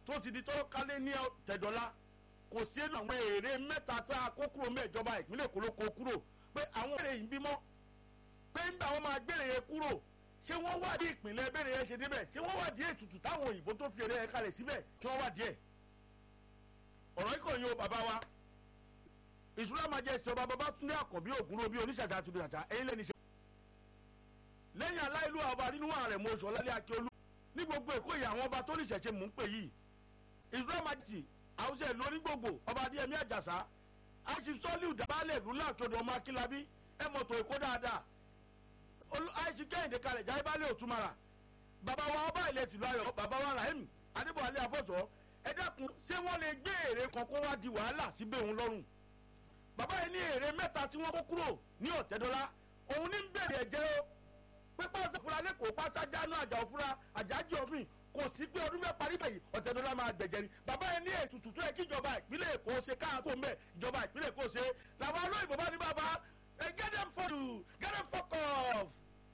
tó ti di tọ́rọ́ kálé ní tẹ̀dọ́lá kò sí àwọn èrè mẹ́ta tá a kó kúrò mẹ́jọba ìpínlẹ̀ èkó ló kó kúrò pé àwọn èrè yìí bímọ pé nígbà wọn máa gbére yẹn kúrò ṣé wọ́n wádìí ìpínlẹ̀ bẹ́ẹ̀ yẹn ṣe débẹ̀ ṣé wọ́n wádìí ètùtù táwọn òyìnbó tó fi èrè yẹn kalẹ̀ síbẹ̀ kí wọ́n wádìí ẹ̀ ọ̀rọ̀ ikọ̀ yìí o bàbá wa ìṣúra máa jẹ́ ìṣọba babatunde àkànbí ògúnrò bí oníṣàjà àti ìdàjà ẹ̀yin lẹ́ni ṣe. lẹ́yìn aláìlú ọba nínú ààrẹ mo sọ lálẹ́ akíolú ní gbogbo èkó ìyá àwọn ọba tó ní ìṣẹ̀ṣe mò ń pè yìí ìṣúra máa ti àwùjọ ìlú onígbògbò ọba adéyẹmí àjàsá àṣì sọ́ọ̀lì ìdàbálẹ̀ ìlú làkèdè ọmọ akínlábí ẹ̀ mọ̀tò èkó dáadáa àṣì kẹ́hìndé kalẹ̀ jáde balẹ̀ òtúmara bàbá wa ọba ilẹ̀ tìlú ayọ̀ bàbá wa rahim adébọ̀wálé afọ́sọ́ ẹ dákun ṣé wọ́n lè gbé èrè kan kó wá di wàhálà síbẹ̀ òun lọ́rùn bàbá yìí ní èrè mẹ́ta tí wọ́n kó kúrò ní ọ̀tẹ́dọ́lá òun ní bẹ̀rẹ̀ ẹ̀jẹ̀ o pé pàṣẹ fúra lẹ́kọ̀ọ́ pàṣẹ jáná àjà òfúra àjájì òfin kò sí pé ọdún mẹ́ta parí bẹ̀yì ọ̀tẹ́dọ́lá máa gbẹ̀jẹ̀ ni bàbá yìí ní ètùtù tó yẹ kí ìjọba ìpínlẹ̀ èkó ṣe káàkó mẹ́ ìjọba ìpínlẹ̀ èkó ṣe làwọn olóyìnbó bá ní bàbá ẹ get them for you get them fuck off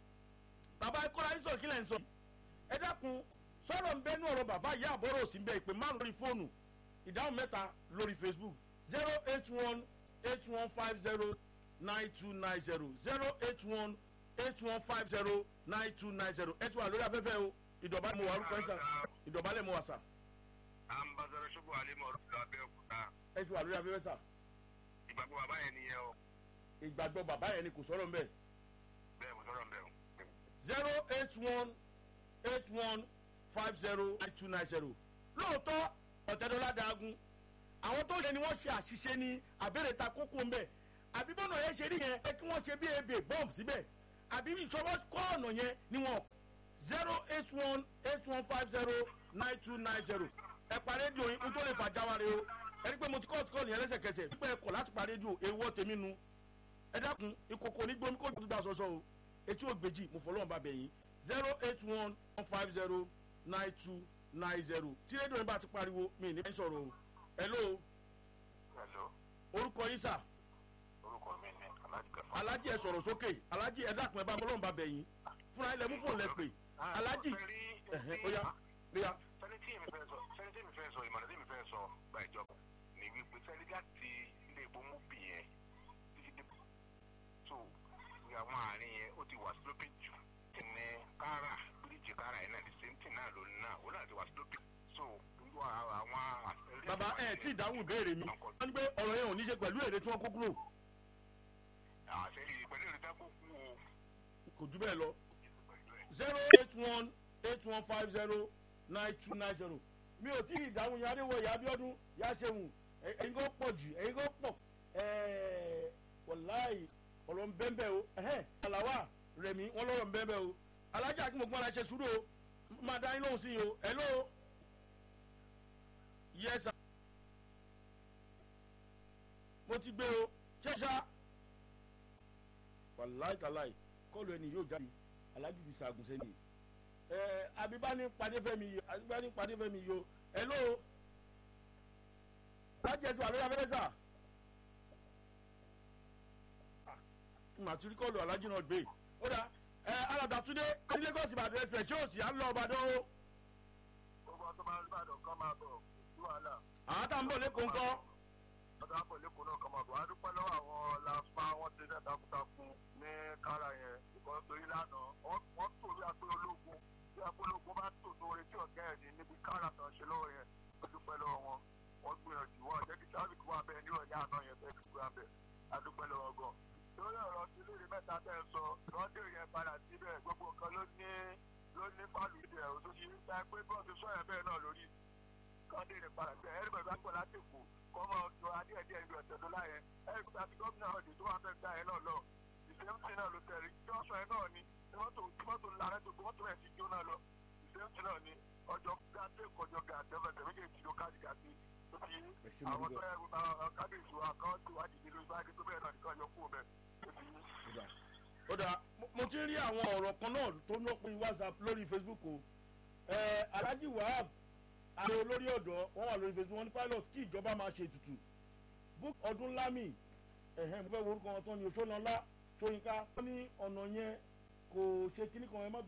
bàbá ikọ́ la ní sọ̀rọ̀ kílẹ̀ ń sọ ẹ dákun sọ̀rọ̀ ń bẹ́nu ọ̀rọ̀ bàbá ìyá àbọ̀rọ̀ òsì ń bẹ ìpè márùn lórí fóònù ìdáhùn mẹ́ta lórí facebook zero eight one eight one five zero nine two nine zero zero eight one eight one five zero nine two nine zero ẹ ti wà lórí afẹ́fẹ́ o ìdọ̀bálẹ̀ mo wà orúkọ ẹ̀ sà ìdọ̀bálẹ̀ mo wà sà. ambassadọ ṣubú alimọ ọdún abẹ́òkúta ẹ ti wà lórí afẹ́fẹ́ sà. ìgbàgbọ́ bàbá yẹn nìyẹn o ìgbàgbọ́ bàbá yẹn ni kò sọ̀rọ̀ ń bẹ̀. bẹ́ẹ̀ mo sọ̀rọ̀ bẹ́ẹ̀ o. zero eight one eight one five zero nine two nine zero lóòótọ́ ọ̀tẹ́dọ́lá dagun àwọn tó ṣe ni wọ́n ṣe àṣìṣe ní abẹ́rẹ́ ta kókó ń bẹ̀ àbí bọ́nà yẹn ṣe rí yẹn ẹ kí wọ́n ṣe bí ebè bọ́ọ̀mù síbẹ̀ àbí ìṣọwọ́ kọ́ ọ̀nà yẹn ni wọ́n zero eight one eight one five zero nine two nine zero ẹ pa rédíò yín kó tó lè fà jáwárẹ o ẹ rí pé mo ti kọ́ ọ̀tí kọ́ nìyẹn lẹ́sẹ̀kẹsẹ̀ pípẹ́ ẹ kọ̀ láti pa rédíò èèwọ̀ tèmi nu ẹ dákun ìkòkò ní gbomi kó tó dá sọ́sọ́ o etí ògbèjì mo fọlọ́run bá bẹ̀ yín zero eight one one five zero nine two nine zero tí rédíò yín bá ti pariwo mi ní bẹ́ẹ̀ sọ̀rọ̀ o hello hello orúkọ yín sà orúkọ mi ni alájí kẹfà. alájí ẹ sọ̀rọ̀ sókè alájí ẹ dákun ẹ bá fọlọ́run bá bẹ̀ yín fúnra ilẹ̀ mú fóònù lẹ pè alájí ẹ̀hẹ́ ó yá ó yá sẹ́ni tí èmi fẹ́ sọ sẹ́ni tí èmi fẹ́ sọ ìmọ̀ràn tí èmi fẹ́ sọ gba ìjọba ni wípé sẹ́ni láti ilé ìbò mú bì yẹn títí dé tó ní àwọn àárín yẹn ó ti wà sloping jù tí ní kára bíríìjì kára yẹn náà the same thing náà ló náà ó náà ti wà sloping so irú àwọn. bàbá ẹ tí ìdáhùn ìbéèrè mi wọ́n ní pé ọ̀rọ̀ yẹn ò ní ṣe pẹ̀lú èrè tí wọ́n kó kúrò àṣẹ ìpínlẹ̀ ìrètá kó kú o. kò jù bẹ́ẹ̀ lọ zero eight one eight one five zero nine two nine zero mi ò tí ì dáhùn yẹn adéwọ̀ ìyá abiodun yá ṣeun ẹ̀yin kò pọ̀ jù ẹ̀yin kò pọ̀ wọ̀láì ọ̀rọ̀ ń bẹ́ẹ̀ bẹ́ẹ̀ o àlàwà rẹ̀mí wọ́n lọ́rọ̀ ń bẹ́ẹ̀ bẹ́ẹ̀ o alájà kí mo gbọ́n ara ṣe sùúrù o máa dá yín lóhùn sí yìí o hello yes sir mo ti gbé o ṣẹ́ṣá wàláì tàláì kọ́ọ̀lù ẹni yóò jáde alájì ti sàgùn sẹ́ni ẹ abibani padefẹ́mi yìí abibani padefẹ́mi yìí o hello lájẹ̀tù àlọ́ abẹ́rẹ́ sà màtúrí kọ́ọ̀lù alájì náà gbé ó dà ẹ alàdàtúndé ní lagos ìbàdàn express tí ó sì á lọ ọbàdàn o gbogbo ọtọ máa ń bàdàn kan máa bọ̀ sí wàhálà. àwọn tá à ń bọ̀ lẹ́kọ̀ọ́ ńkọ́ ọ̀dọ̀ àpò lẹ́kọ̀ọ́ náà kan máa bọ̀. a dúpẹ́ lọ́wọ́ àwọn làpá wọn ti dẹ́ takuntakun ní kára yẹn ìkọ́ torí lánàá wọ́n tò bí apẹ́ ológun bí apẹ́ ológun bá tò tó orí tí ọ̀gá ẹ̀ ní níbi kára kan ṣe lọ́wọ́ yẹn a dúpẹ́ lọ́wọ́ wọn wọ́n gbìyànjú wọn jẹ́ kí sáfìkì wà bẹ́ẹ̀ ní ọ̀yá àná yẹn bẹ́ẹ̀ kí wà bẹ́ẹ̀ a dúpẹ́ lọ́wọ́ gan. lórí ọ̀rọ̀ tí lórí mẹ́ta tẹ́ ẹ sọ lọ́dẹ̀ yẹn padà síbẹ̀ gbogbo nǹkan ló ní ló ní fálù ìdẹ̀ òṣòṣì ń ta pé bọ́ọ̀sì sọ̀yẹ̀ bẹ́ẹ̀ náà lórí kọ́ndé ní padà síbẹ̀ ẹ̀rí bẹ̀rẹ̀ bá gbọ́ láti kù kọ́mọ tó adíẹ̀díẹ̀ ìlú ẹ̀tẹ̀ tó láyẹ ẹ̀rí kúta tí gómìnà ọ̀dẹ̀ tó wà fẹ́ gbà yẹn náà lọ ìṣẹ́mùtì náà ló tẹ̀rí tí wọ́n sọ ẹ̀ náà ni tí mọ́tò tí mọ́tò ńlá rẹ̀ tó mọ́tò rẹ̀ ti jóná lọ ìṣẹ́mùtì náà ni ọjọ́ gàdé kọjọ gàdé ọ̀fẹ̀sẹ̀ méjèèjì ló káàdì gàdé tó fi àwọn tó yẹ kábíyèsí wa kọ́ ti wá dìde lórí báyìí tó bẹ́ẹ̀ náà nìkan yọ kú bẹ́ẹ̀ tó fi ó dà mo ti rí àwọn ọ̀rọ̀ kan náà tó ń lọ́pin whatsapp lórí facebook o ẹ alhaji wahab àwọn olórí ọ̀dọ́ wọ́n wà lórí facebook wọ́n ní pilot kí ìjọba máa ṣe ètùtù book ọdún lámì ẹ̀hẹ́n mo fẹ́ wo orúkọ wọn tán ni oṣooṣanlá ṣóyínká wọ́n ní ọ̀nà yẹn kò ṣe kíní kan ẹ má